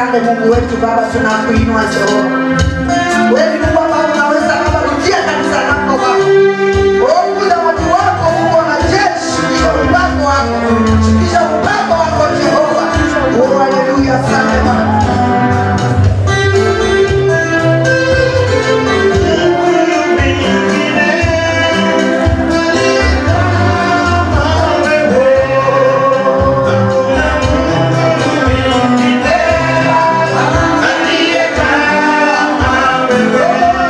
Asante Mungu wetu Baba, tunakuinua Jehova. Wewe ni Mungu ambaye unaweza Baba, rudia kanisa lako Baba. Ongoza watu wako Mungu wa majeshi, kisha upako wako, kisha upako wako Jehova. Oh, haleluya, asante Baba. Aliye kama wewe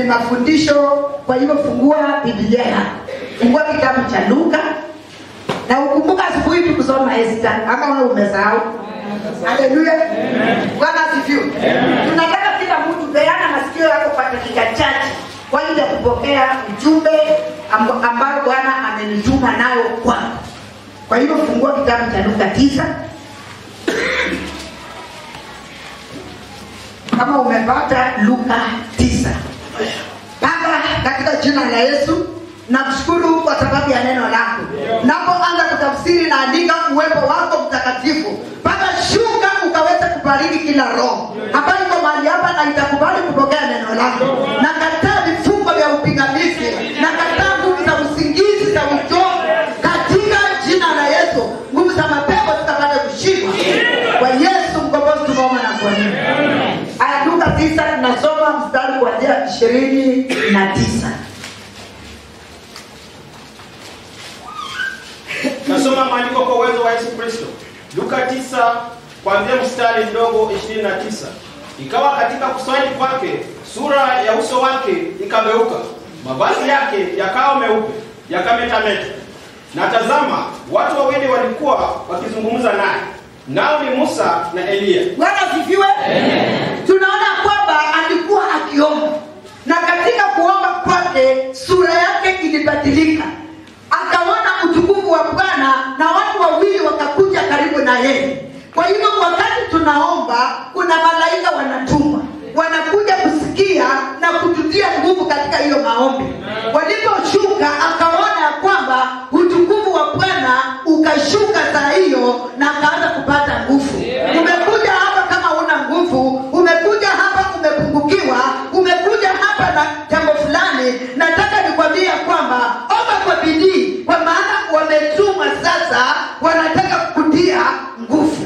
mafundisho kwa hivyo fungua biblia yako fungua kitabu cha luka na ukumbuka asubuhi tukusoma esta ama wewe umesahau haleluya bwana asifiwe tunataka kila mtu peana masikio yako kwa dakika chache kwa ajili ya kupokea ujumbe amb- ambao bwana amenituma nayo kwako kwa hivyo fungua kitabu cha luka tisa kama umepata luka tisa baba katika jina la yesu nakushukuru kwa sababu ya neno lako napoanza kutafsiri naandika uwepo wako mtakatifu mpaka shuka ukaweze kubariki kila roho ambayo iko mahali hapa na itakubali kupokea neno lako nakataa vifungo vya upingamizi nakataa nguvu za usingizi za uchovu katika jina la yesu nguvu za mapepo zikapate kushindwa kwa yesu mkombozi tumeomba na kuamini aya luka tisa tunasoma mstari kuanzia ishirini na tisa nasoma maandiko kwa uwezo wa yesu kristo luka 9 kuanzia mstari mdogo 29 ikawa katika kuswali kwake sura ya uso wake ikageuka mavazi yake yakawa meupe yakametameta na tazama watu wawili walikuwa wakizungumza naye nao ni musa na eliya bwana asifiwe tunaona kwamba alikuwa akiomba na katika kuomba kwake sura yake ilibadilika akaona utukufu wa bwana na watu wawili wakakuja karibu na yeye kwa hivyo wakati tunaomba kuna malaika wanatumwa wanakuja kusikia na kututia nguvu katika hiyo maombi waliposhuka akaona ya kwamba utukufu wa bwana ukashuka saa hiyo na akaanza kupata nguvu umekuja hapa kama una nguvu umekuja hapa umepungukiwa umekuja hapa na jambo fulani nataka nikwambie ya kwamba omba kwa bidii kwa maana wametumwa sasa wanataka kukutia nguvu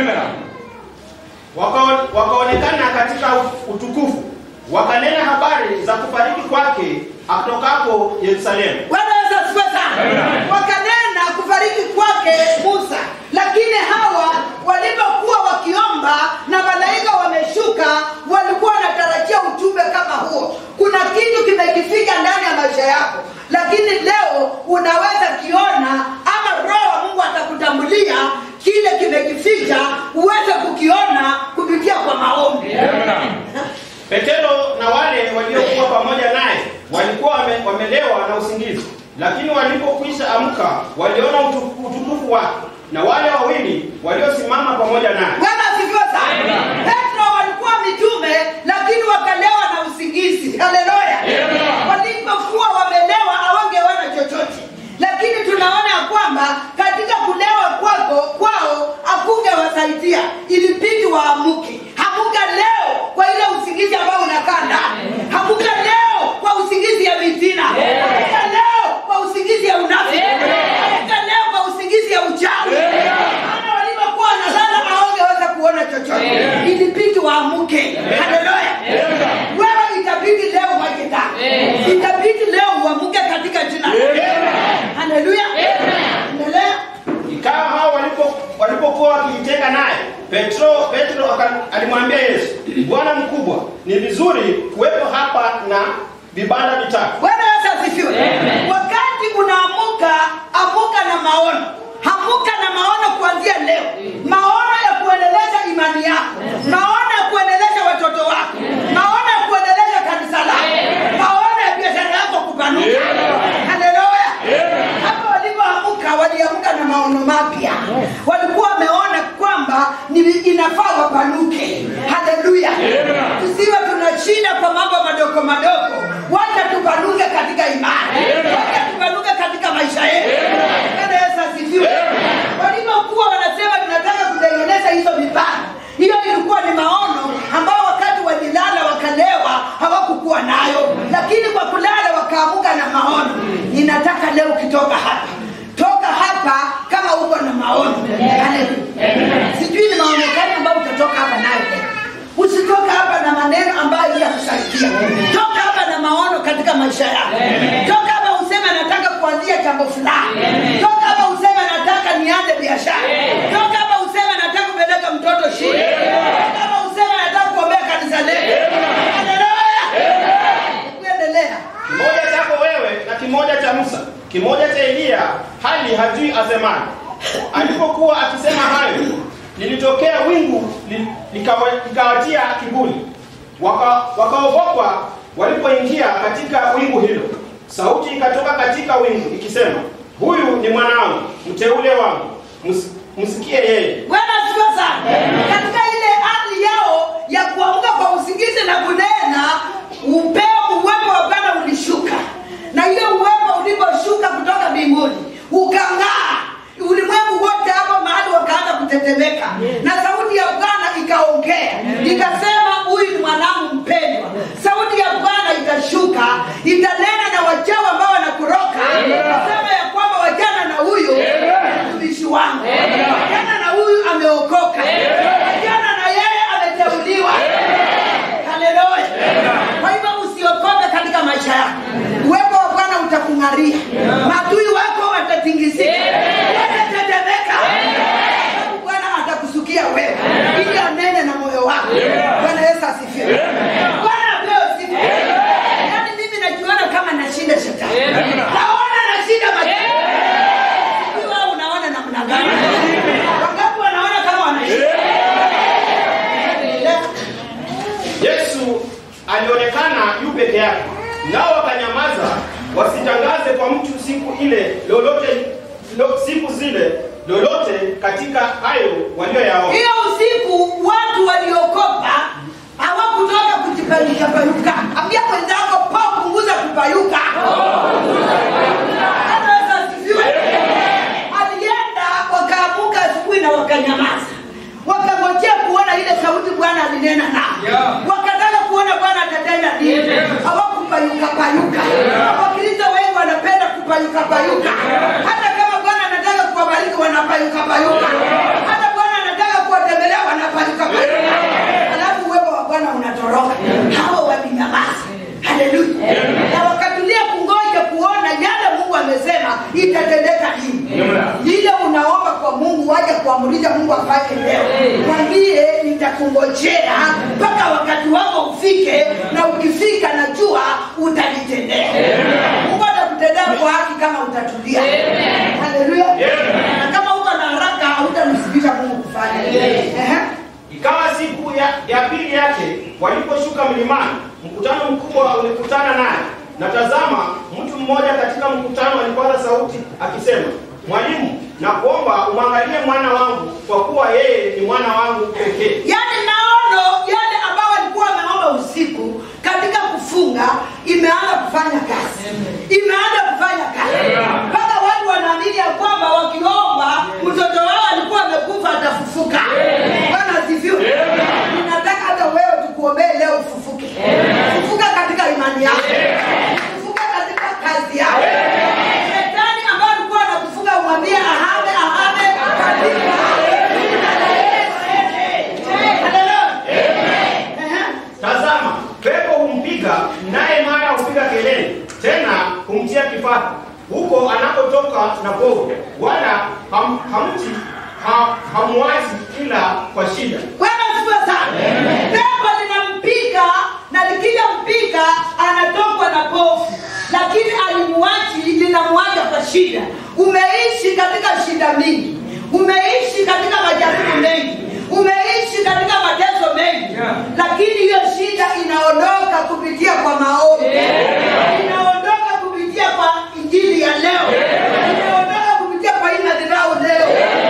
Wakaon- wakaonekana katika utukufu wakanena habari za kufariki kwake atokapo yerusalemu Bwana Yesu asifiwe sana. Wakanena kufariki kwake Musa, lakini hawa walipokuwa wakiomba na malaika wameshuka, walikuwa wanatarajia ujumbe kama huo. Kuna kitu kimekifika ndani ya maisha yako, lakini leo unaweza kiona, ama Roho wa Mungu atakutambulia kile kimekificha, uweze kukiona kupitia kwa maombi. petero na wale waliokuwa pamoja naye walikuwa wame, wamelewa na usingizi lakini walipokwisha amka waliona utu- utukufu wake na wale wawili waliosimama pamoja naye Bwana asifiwe sana. Petro walikuwa mitume lakini wakalewa na usingizi. Haleluya. Walipokuwa wamelewa hawangeona chochote. Lakini tunaona ya kwamba katika kulewa kwako kwao hakungewasaidia. Ilibidi waamuke. Hamuka leo kwa ile usingizi ambao unakaa ndani. Hamuka leo kwa usingizi ya mitina. Hamuka leo kwa usingizi ya unafiki. Hamuka leo kwa usingizi ya uchawi. Maana walipokuwa wanalala hawangeweza kuona chochote. Ilibidi waamuke. Haleluya. Wewe itabidi leo uwaje ndani. Itabidi leo uamuke katika jina la Yesu. Haleluya. Endelea. ikawa hao walipo walipokuwa wakijitenga naye petro petro aka- alimwambia yesu bwana mkubwa ni vizuri kuwepo hapa na vibanda vitatu Bwana Yesu asifiwe. Wakati unaamuka, amuka na maono. Amuka na maono kuanzia leo. Maono ya kuendeleza imani yako. Maono ya kuendeleza watoto wako. Maono ya kuendeleza kanisa lako. Maono ya biashara yako kupanuka. Haleluya. Hapo walipoamuka waliamka na maono mapya. Walikuwa wameona kwamba ni inafaa wapanuke. Haleluya. Tusiwe tunashinda kwa mambo madogo madogo. Wacha tupanuke katika imani. Wacha tupanuke katika maisha yetu. Bwana Yesu asifiwe. Walipokuwa wanasema tunataka kutengeneza hizo vibanda. Hiyo ilikuwa ni maono ambao wakati walilala wakalewa hawakukuwa nayo, lakini kwa kulala wakaamuka na maono. Ninataka leo ukitoka hapa, toka hapa kama uko na maono. Haleluya. Sijui ni maono gani ambayo utatoka hapa nayo leo. Usitoka hapa na maneno ambayo yakusaidia. Toka hapa na maono katika maisha yako. Toka hapa useme nataka kuanzia jambo fulani. Toka hapa useme nataka nianze biashara. Toka hapa useme nataka kupeleka mtoto shule. Toka hapa useme nataka kuombea kanisa letu. Haleluya. kimoja cha Eliya, hali hajui asemaje. Alipokuwa akisema hayo, lilitokea wingu li- likawa- likawatia kiburi, Waka- wakaogopa walipoingia katika wingu hilo. Sauti ikatoka katika wingu ikisema, huyu ni mwanangu mteule wangu, ms- msikie yeye. Bwana asifiwe sana. Katika ile hali yao ya kuamka kwa usingizi na kunena, upeo uwepo wa Bwana ulishuka, na hiyo uwepo uliposhuka kutoka mbinguni ukang'aa ulimwengu wote hapo mahali wakaanza kutetemeka, na sauti ya Bwana ikaongea ikasema, huyu ni mwanangu mpendwa. Sauti ya Bwana itashuka itanena na wachawi ambao wanakuroka, ikasema ya kwamba wajana na huyu mtumishi wangu, wajana na huyu ameokoka, wajana na yeye ameteuliwa. Haleluya! Kwa hivyo usiokoke katika maisha yako, uwepo wa Bwana utakung'aria, maadui wako watatingizika, watatetemeka, sababu Bwana atakusukia wewe ili anene na moyo wako. Bwana Yesu asifiwe. Bwana apewe sifa. Yaani mimi najiona kama nashinda shetani, naona nashinda majini. Sijui wewe unaona namna gani? Wangapi wanaona kama wanashinda? Yesu alionekana yu peke yake, nao wakanyamaza, wasitangaze kwa mtu siku ile lolote lo, siku zile lolote katika hayo walioyaona. hiyo usiku watu waliokopa hawakutoka kujipayuka payuka ambia mwenzako pa punguza kupayuka Bwana Yesu asifiwe. alienda wakaamuka asubuhi na wakanyamaza wakangojea kuona ile sauti bwana alinena nao wakataka kuona bwana atatenda nini hawakupayuka payuka wakristo wengi wanapenda kupayuka payuka hata kama bwana anataka kuwabariki wanapayuka payuka hata bwana anataka kuwatembelea wanapayuka payuka alafu uwepo wa bwana unatoroka hao walinyamaza haleluya na wakatulia kungoja kuona yale mungu amesema itatendeka nini lile unaomba kwa mungu waje kuamurisha mungu afanye leo mwambie nitakungojea mpaka wakati wako ufike na ukifika najua utanitendea mungu atakutendea kwa haki kama utatulia haleluya na kama uko na haraka hautamsibisha mungu kufanya Ehe. Ikawa siku ya, ya pili yake waliposhuka mlimani, mkutano mkubwa ulikutana naye, na tazama, mtu mmoja katika mkutano alipaza sauti akisema, Mwalimu, nakuomba umwangalie mwana wangu, kwa kuwa yeye ni mwana wangu pekee. yaani maono yale ambao walikuwa wameomba usiku katika kufunga imeanza kufanya kazi imeanza kufanya kazi mpaka watu wanaamini ya kwamba wakiomba mtoto wao alikuwa amekufa atafufuka bwana asifiwe ninataka hata wewe tukuombee leo ufufuke fufuka katika imani yako fufuka katika kazi yako shetani ambao alikuwa anakufunga umwambie ahame ahame katika jina la Yesu. Haleluya. Ehe. Tazama, pepo humpiga, naye mara hupiga kelele, tena humtia kifafa huko anakotoka na povu, wala ham, hamti ha, hamwazi ila kwa shida. Bwana asifiwe sana. Pepo linampiga na likija mpiga anatokwa na pofu, lakini alimwachi linamwacha kwa shida. Umeishi katika shida mingi, umeishi katika majaribu mengi, umeishi katika mateso mengi, lakini hiyo shida inaondoka kupitia kwa maombi, inaondoka kupitia kwa injili ya leo, inaondoka kupitia kwa hii madhabahu leo.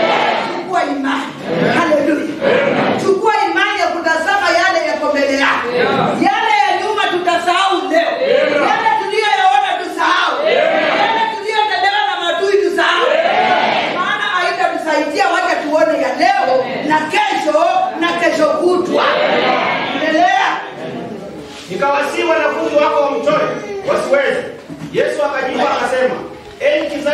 Chukua imani, haleluya. Chukua imani ya kutazama yale yako mbele yako, yale ya nyuma tutasahau leo, yale tuliyoyaona tusahau, yale tuliyotendewa na maadui tusahau, maana haitatusaidia. Wacha tuone ya leo na kesho na kesho kutwa. Endelea. Nikawasihi wanafunzi wako wamtoe, wasiweze. Yesu akajibu akasema, enyi kizazi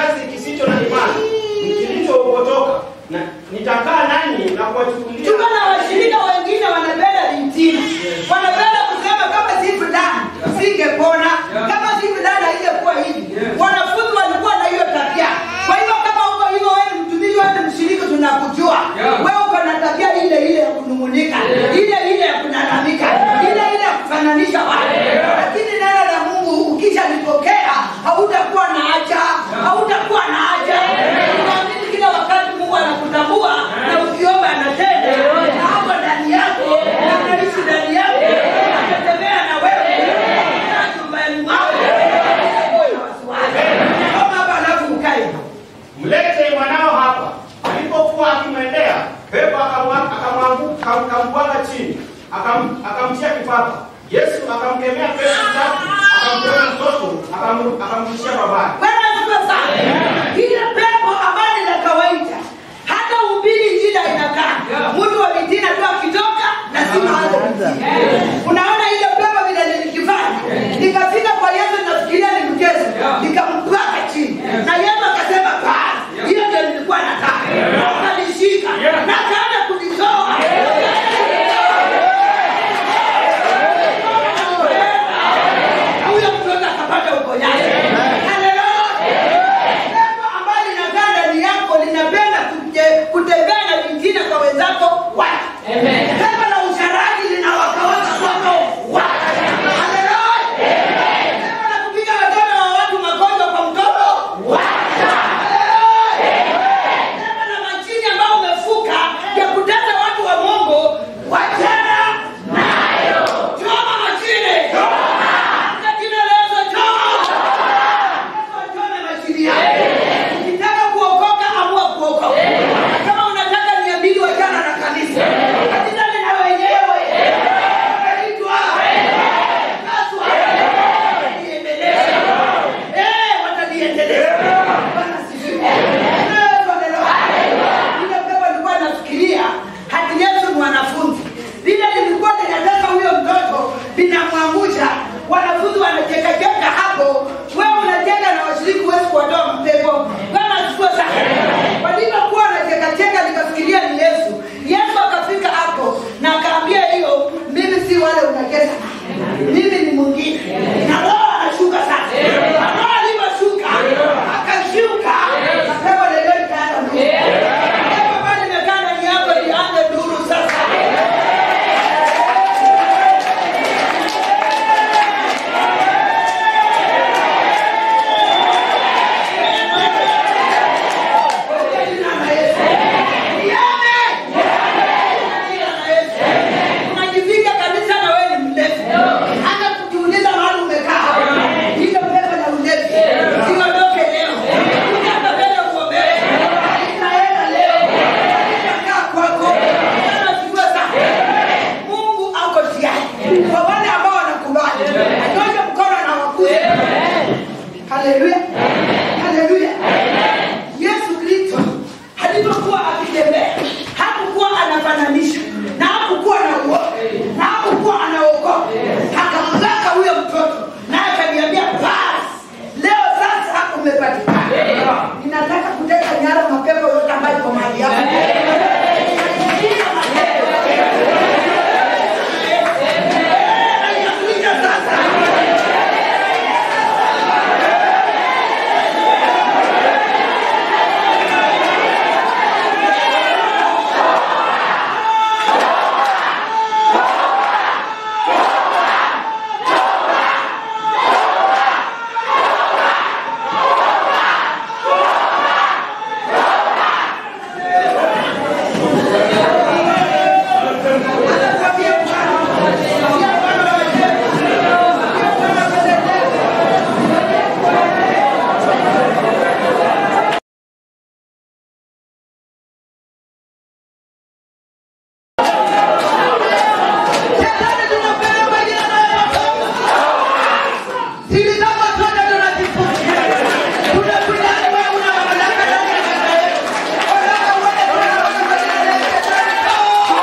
akamwa- akamwangu- akam- akambwaga chini akam- akamtia kipapa yesu akamkemea pepo tatu akamtoa mtoto akam- akamrudishia babaye Bwana asifiwe sana. Ile pepo ambayo ni la kawaida, hata ubiri injili inakaa mtu wa mitina tu akitoka lazima aanze kutii. Unaona ile pepo vile nilikifanya, nikafika kwa Yesu, nafikiria ni mchezo, nikampaka chini na Yesu akasema basi, hiyo ndio nilikuwa nataka. Akanishika na akaanza kunitoa huyo mtoto akapata uponyaji. Haleluya! Pepo ambalo linakaa ndani yako linapenda kuje- kutembea na vingine kwa wenzako watu. Pepo la usharati linawakawaka kwako watu. Haleluya! Pepo la kupiga watoto wa watu magonjwa kwa mtoto watu. Haleluya! Pepo la majini ambao umefuka ya kutesa watu wa Mungu wachana nayo. Choma majini. Katika jina la Yesu, choma. Choma majini yako. Ukitaka kuokoka, amua kuokoka. Kama unataka niabidi wachana na kanisa. Kanisa lina wenyewe. Wanaitwa. Kaswa. Wataliendeleza. Eh, wataliendeleza. Bwana asifiwe. Eh, tuendelee. Ile pepo nilikuwa nafikiria hati Yesu ni wanafunzi. Lile lilikuwa linataka huyo mtoto linamwangusha. Wanafunzi wanachekacheka hapo, wewe unacheka na washiriki huwezi kuwatoa mapepo. Bwana asifiwe sana. Walivyokuwa wanachekacheka nikafikiria ni Yesu. Yesu akafika hapo na akaambia hiyo, mimi si wale unacheza mimi ni mwingine. Na roho anashuka sasa. Na roho alivyoshuka akashuka, pepo leo ikaanza nuru. Pepo bado limekaa ndani yako lianze nuru sasa. Kwa jina la Yesu. Niame! Jina la Yesu. Unajivika kabisa na wewe ni mlevi. Hata kujiuliza mahali umekaa. Hilo pepo la ulevi. Siondoke leo. Ukapa mbele uombewe. Itaenda leo. Itakaa kwako. Bwana asifiwe sana. Mungu ako tayari. Kwa wale ambao wanakubali. Anyoshe mkono na wakuze. Haleluya. Haleluya. Yesu Kristo alipokuwa akitembea hakukuwa anafananishwa na hakukuwa na uoga na hakukuwa anaogopa. Akampaka huyo mtoto na akaniambia basi, leo sasa umepatikana. Ninataka kuteka nyara mapepo yote ambayo iko mahali hapa. Nayakuja sasa. Shetani tunapeleka jina la Yesu. Siri zako zote tunazifunga. Tunakudai wewe una mamlaka ndani ya maisha yetu. Ondoka uende kwa jina la Yesu. Shetani, toa.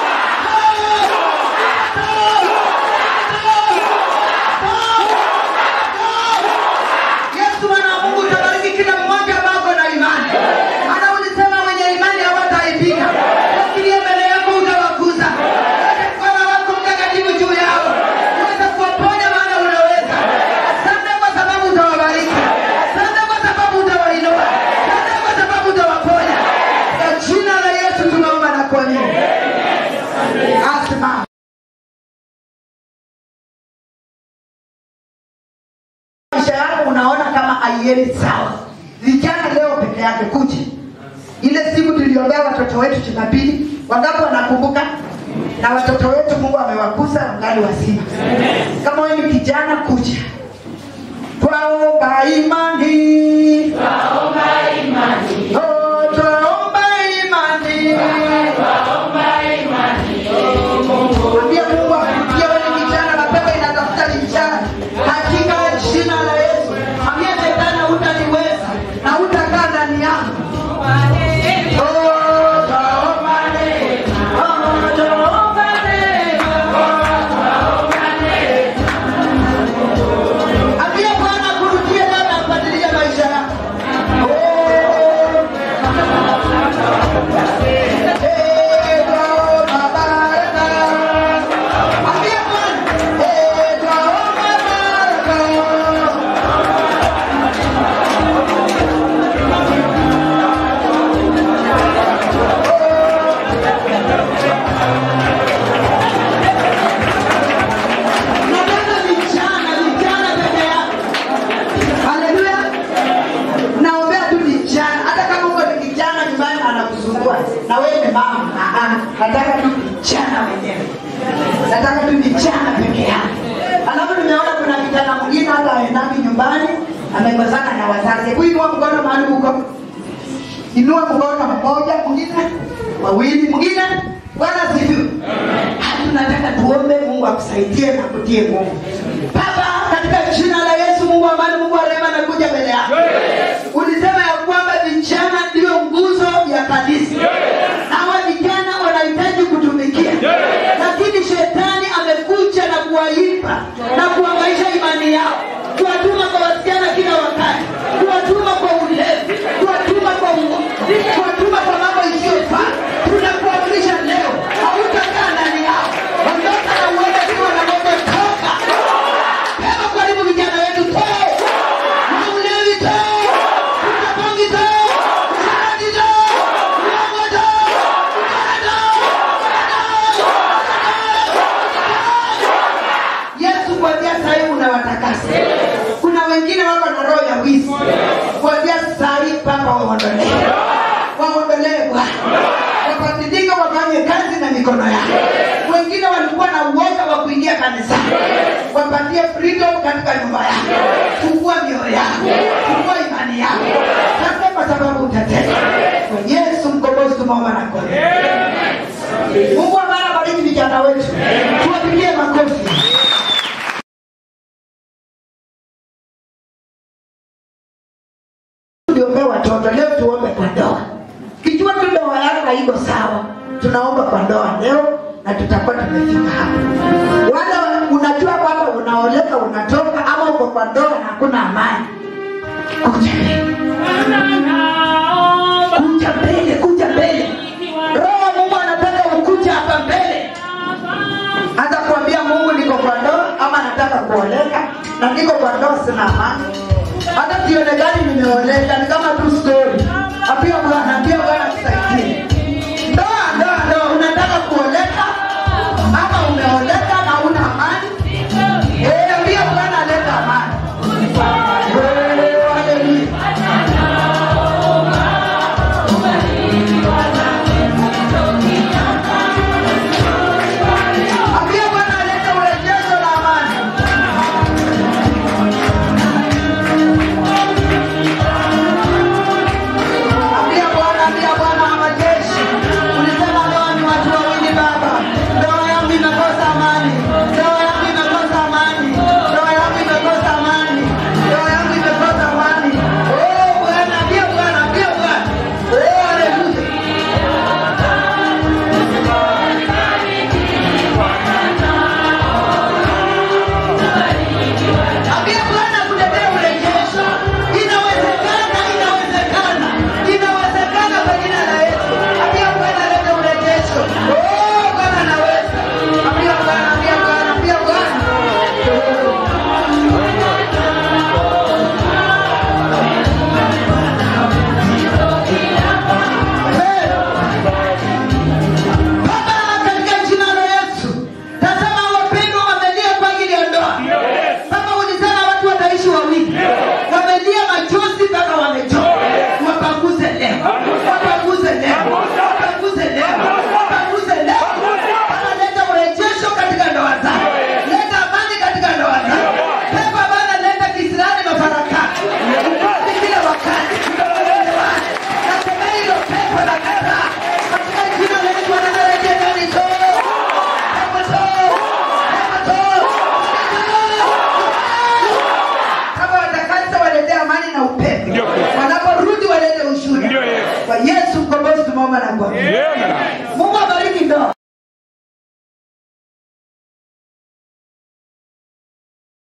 Yesu mwana wa Mungu utabariki kila mmoja ambao ako na imani. Maana ulisema wenye imani hawataibika. Wakilia mbele yako utawakuza. Weka mkono wako mtakatifu juu yao. Uweze kuwaponya maana unaweza. Asante kwa sababu utawabariki. Asante kwa sababu utawainua. Asante kwa sababu utawaponya. Kwa jina la Yesu tunaomba na kuamini. Asimama. maisha yako unaona kama haiendi sawa vijana leo peke yake kuja ile siku tuliombea watoto wetu jumapili wangapi wanakumbuka na watoto wetu mungu amewakuza wangali wazima kama wewe ni kijana kuja twaomba imani Oh, twaomba imani na wewe ni mama Ah, ah, nataka tu vijana wenyewe nataka tu vijana peke yake alafu nimeona kuna kijana mwingine hata aendagi nyumbani amekosana na wazazi hebu inua mkono mahali huko inua mkono mmoja mwingine wawili mwingine bwana sifiwe hata tunataka tuombe mungu akusaidie na kutie nguvu baba katika jina la yesu mungu wa amani mungu wa rehema nakuja mbele yako ulisema ya kwamba vijana ndiyo nguzo ya kanisa na hawa vijana wanahitaji kutumikia lakini shetani amekuja na kuwaipa na kuangaisha imani yao kuwatuma kwa wasichana kila wakati kuwatuma kwa ulevi kuwatuma kwa uo- kuwatuma kwa mambo isiyofaa tunakuamrisha leo hautakaa ndani yao ondoka na uende kiwa na moto toka Hebu karibu vijana wetu toe maulevi toe utabangi toe usharati toe uongo toe ukara toe yesu kuanzia sahii unawatakasa kuna wengine wako na roho ya wizi kuanzia sahii papa waondolee waondolee bwana wabadilika wafanye kazi na mikono yao wengine walikuwa na uoga wa kuingia kanisani wapatie freedom katika nyumba yako fungua mioyo yako fungua imani yako sasa kwa sababu utatenda kwa yesu mkombozi tumeomba na kona mungu amara bariki vijana wetu tuwapigie makofi tuliombea watoto leo tuombe kwa ndoa kijua tu ndoa yako haiko sawa tunaomba kwa ndoa leo na tutakuwa tumefika hapa wala unajua kwamba unaoleka unatoka ama uko kwa ndoa na hakuna amani kuja mbele kuja mbele kuja mbele roho wa mungu anataka ukuja hapa mbele hata kuambia mungu niko kwa ndoa ama nataka kuoleka na niko kwa ndoa sina amani hata sionekani nimeoleka ni kama tu story apia bwana apia bwana tusaidie ndoa ndoa ndoa unataka kuoleka ama umeoleka na una amani Eh, ambia bwana aleta amani Eh, haleluya. Ambia Bwana alete urejesho la amani. Ambia Bwana, ambia Bwana wa majeshi. Ulisema ndoa ni watu wawili Baba. Ndoa yangu imekosa amani. Ndoa yangu imekosa amani. Ndoa yangu imekosa amani. Ndoa yangu imekosa amani. Oh Bwana, ambia Bwana, ambia Bwana. Oh haleluya. Ambia Bwana kuletea urejesho. Inawezekana, inawezekana, inawezekana kwa jina la Yesu. Ambia Bwana alete urejesho. Oh, Bwana anaweza. Ambia Bwana, ambia Bwana, ambia Bwana. Baba, katika jina la Yesu, tazama wapendwa wamelia kwa ajili ya ndoa. Baba, ulisema watu wataishi wawili, wamelia machozi mpaka wamechoka. Wapanguze leo, wapanguze leo, wapanguze leo, wapanguze leo. Baba, leta urejesho katika ndoa zao, leta amani katika ndoa zao. Baba, Bwana, leta kisirani na farakani, ukali kila wakati, uelewane. Nasema hilo pepo la kataa katika jina la Yesu, wanarejea ndani toa, pepo toa, pepo toa, kama watakatifu walete amani na upendo wanaporudi walete ushuhuda kwa yesu mkombozi tumeomba na kwa